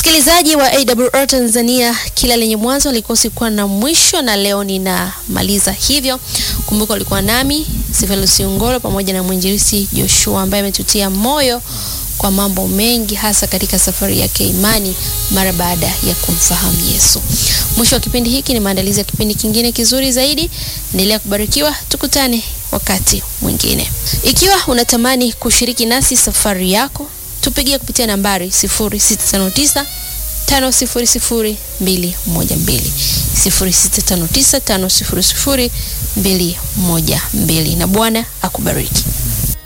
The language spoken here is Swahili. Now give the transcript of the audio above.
Msikilizaji wa AWR Tanzania, kila lenye mwanzo likosi kuwa na mwisho, na leo ninamaliza hivyo. Kumbuka ulikuwa nami Sifelus Ungolo pamoja na mwinjilisi Joshua ambaye ametutia moyo kwa mambo mengi, hasa katika safari yake imani mara baada ya kumfahamu Yesu. Mwisho wa kipindi hiki ni maandalizi ya kipindi kingine kizuri zaidi. Endelea kubarikiwa, tukutane wakati mwingine. Ikiwa unatamani kushiriki nasi safari yako tupigie kupitia nambari 0659 500 212 0659 500 212, na Bwana akubariki.